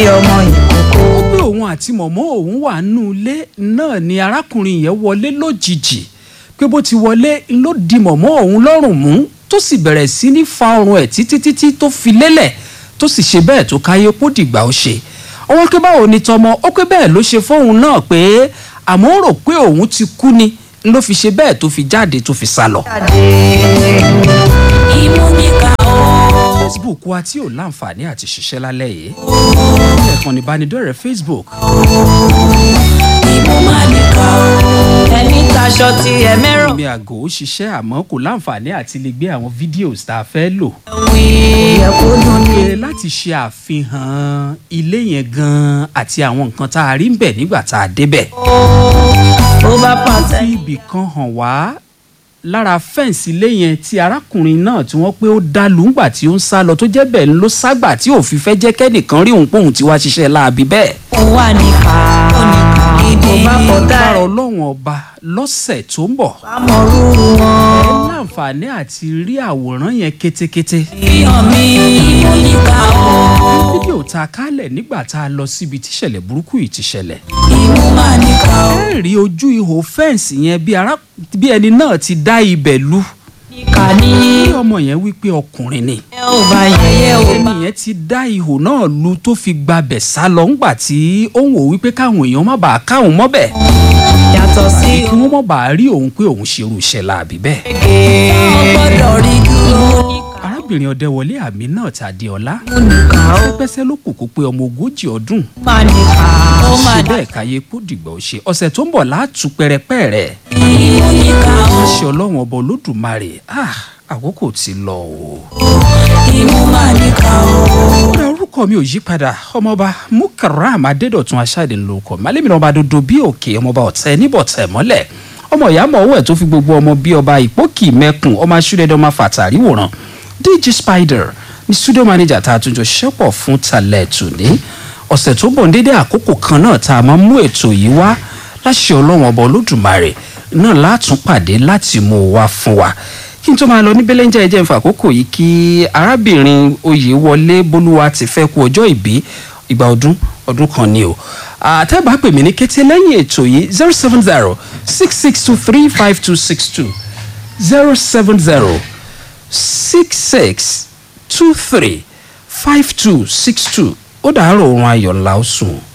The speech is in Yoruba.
ọmọ ìkókó. ó pé òun àti mọ̀mọ́ òun wà nínú ilé náà ni arákùnrin yẹn wọlé lójijì pé bó ti wọlé ló di mọ̀mọ́ òun lọ́rùn mú tó sì bẹ̀rẹ̀ sí ní fa ọrùn ẹ̀ títí títí tó fi lélẹ̀ tó sì ṣe bẹ́ẹ̀ tó káyé kó dìgbà ó ṣe ọwọ́ pé báwo ni tọmọ ó pé bẹ́ẹ̀ ló ṣe fóun náà pé àmọ́ ó rò pé òun ti kú ni ló fi ṣe bẹ́ẹ̀ tó fi jáde tó fi sá lọ. ìmúníkà ó. facebook wa tí ò láǹfààní àti ṣiṣẹ́ lálẹ́ yìí ẹ̀kan ìbánidọ́rẹ̀ẹ́ facebook ìmúmáníkà ó. ẹni taṣọ ti ẹ mẹ́rọ̀. mi àgò ó ṣiṣẹ́ àmọ́ kò láǹfààní àti lè gbé àwọn fídíòs tá a fẹ́ lò. wí. yẹ kó dùn ní. pé láti ṣe àfihàn ilé yẹn gan-an àti àwọn nǹkan tá a rí ń bẹ̀ nígbà tá a débẹ̀. ó bá pàtẹ. fi ibì kan hàn wá lára fẹ́ǹsì ilé yẹn tí arákùnrin náà tí wọ́n pé ó dá lùúgbà tí ó ń sá lọ tó jẹ́ bẹ́ẹ̀ ló ságbà tí òfin fẹ́ jẹ́ kẹ́nìkan rí òun póun tí wá ṣiṣẹ́ láabi bẹ́ẹ̀. ó wà níkà. ó níkà gidi. ó bá kọ tá lára ẹ. ọlọ́run ọba lọ́sẹ̀ tó ń bọ̀ àmọ̀rú ẹ wọn. láǹfààní àti rí àwòrán yẹn kétékété. fihàn mi. ìmúníkà ó. fídíò tá a kálẹ̀ nígbà tá a lọ síbi tíṣẹ̀lẹ̀ burúkú yìí ti ṣẹlẹ̀. ìmúmáníkà ó. ẹ rí ojú ihò fẹ́ǹsì yẹn bí ará bí ẹni náà ti dá ibẹ̀ lu. níkà ní. bí ọmọ yẹn wí pé ọkùnrin ni. ẹ ò bá yẹyẹ ò bá. ẹni yẹn ti dá ihò náà lu tó fi gbabẹ̀ sá lọ ńgbà tí ó ń wò wípé káwọn èèyàn má bàa káwọn mọ́bẹ̀. yàtọ̀ sí kí wọ́n má bàa rí òun pé òun ṣerú iṣẹ́ láàbí bẹ́ẹ̀. ògè. ó gbọ́dọ̀ rí dúró. arábìnrin ọdẹwọlé àmì náà tàdé ọlá. ìmúníkà ó. pẹ́pẹ́sẹ́ ló kù kó pé ọmọ ogójì ọdún. máníkà. ó ṣe máa bẹ́ẹ̀ káyé kó dìgbà ó ṣe ọ̀sẹ̀ tó ń bọ̀ láàtú pẹ́rẹpẹ́rẹ. ìmúníkà ó. ṣe ọlọ́run ọba olódùmarè ah àkókò ti lọ o. ìmúmáníkà ó. ọ̀rẹ́ orúkọ mi ò yí padà ọmọọba mukaram adédọ̀tun aṣáde lórúkọ malẹ́mi ọba dodo bí òkè ọmọọba ọ̀tẹ́ níbọ̀tẹ́ mọ́lẹ̀ ọmọ ìyá mọ̀ owó ẹ̀ tó fi gbogbo ọmọ bí ọba ìpókì mẹ́kùn ọmọ aṣúrẹ́dẹ́ ọmọ fàtàrí wòran dj spider ní studio manager tá a tún jọ ṣẹ́pọ̀ fún talẹ̀ tòní ọ̀sẹ̀ tó bọ̀ ní dédé àkókò kan náà tá a máa mú ètò yìí wá láṣẹ ọlọ́wọ́n ọba olódùmarè náà látún pàdé láti mú o wá fún wa kí n tó máa lọ ní bẹ́lẹ́njà ẹ̀jẹ̀ ń fa àkókò yìí kí arábìnrin oyèwọlé bolúwa ti fẹ́ kú ọjọ́ ìbí ìgbà ọdún ọdún kan ni o àtẹ́bà pè mí ní kété lẹ́yìn ètò yìí zero seven zero six six two three five two six two zero seven zero six six two three five two six two ó dàárọ̀ oorun ayọ̀ ńlá ó sùn.